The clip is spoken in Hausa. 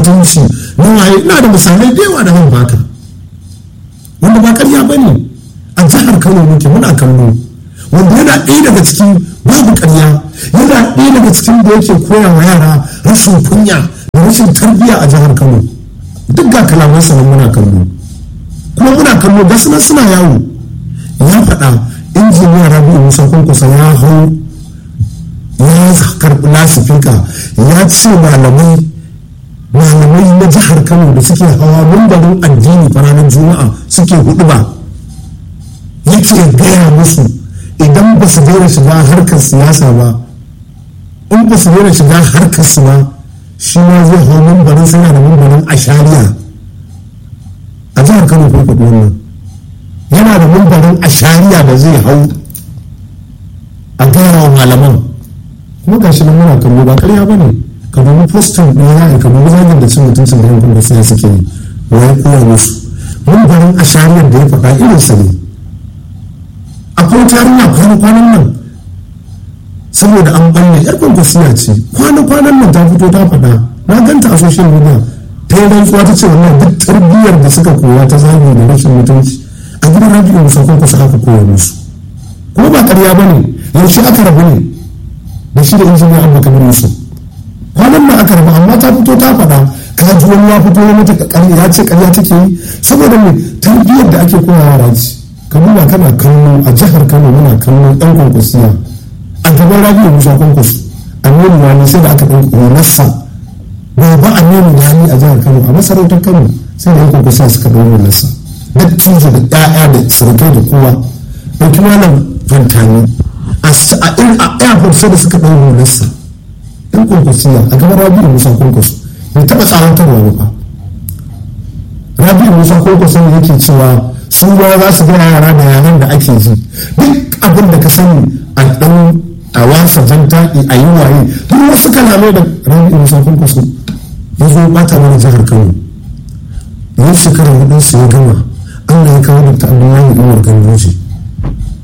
mutunci na waye ina da misalai da yawa da zan baka wanda ba karya ba ne a jihar kano muke muna kallo wanda yana ɗaya daga cikin babu karya yana ɗaya daga cikin da yake koya wa yara rashin kunya da rashin tarbiyya a jihar kano duk ga kalaman sa muna kallo kuma muna kallo gasu nan suna yawo ya faɗa injiniya rabi'u musa kwankwasa ya hau ya karɓi lasifika ya ce malamai malamai na jihar kano da suke hawa mumbarin addini ranar juma'a suke hudu ba yake gaya musu idan ba su daina shiga harkar siyasa ba in ba su daina shiga harkar su ba shi ma zai hau mumbarin suna da mumbarin ashariya a jihar kano ko kuɗi wannan yana da mumbarin ashariya da zai hau a gaya wa malaman kuma gashi nan muna kallo ba karya ba ne ka dubi postin ɗaya za a ka dubi zagin da cin mutuncin da yankun da sai suke yi wai koya musu mumbarin ashariyar da ya faɗa irinsa ne akwai tarinya kwana-kwanan nan saboda an balle yar kwankwasiya ce kwana-kwanan nan ta fito ta faɗa na ganta a social media ta yi rantsuwa ta ce wannan duk tarbiyyar da suka koya ta zagi da rashin mutunci a gidan rabi'u musa kwankwasa aka koya musu kuma ba ƙarya ba ne yaushe aka rabu ne da shi da injiniya abu kamar yusuf kwanan nan aka rabu amma ta fito ta faɗa ka ji wani ya fito mata ƙarya ya ce ƙarya take yi saboda mai tarbiyyar da ake koya yara ce ka duba kana kallo a jihar kano muna kallo ɗan kwankwasiya a gaban rabi'u musa kwankwaso aminu wani sai da aka ɗan ƙonarsa baba aminu wani a jihar kano a masarautar kano sai da yan kwankwasiya suka ɗan ƙonarsa dattijo da ɗaya da surukai da kowa ɗauki malam fantani a irin a airport sai da suka ɗan ƙonarsa yan kwankwasiya a gaban rabi'u musa kwankwaso bai taɓa tsawantarwa ba rabi'u musa kwankwaso ne yake cewa su ba za su gina yara da yaran da ake ji duk abin da ka sani a ɗan a wasa jan taƙi a yi waye duk wasu kalamai da rabi'u musa kwankwaso ya zo bata mana jihar kano yau shekara hudun su ya gama allah ya kawo da abdullahi umar gandoji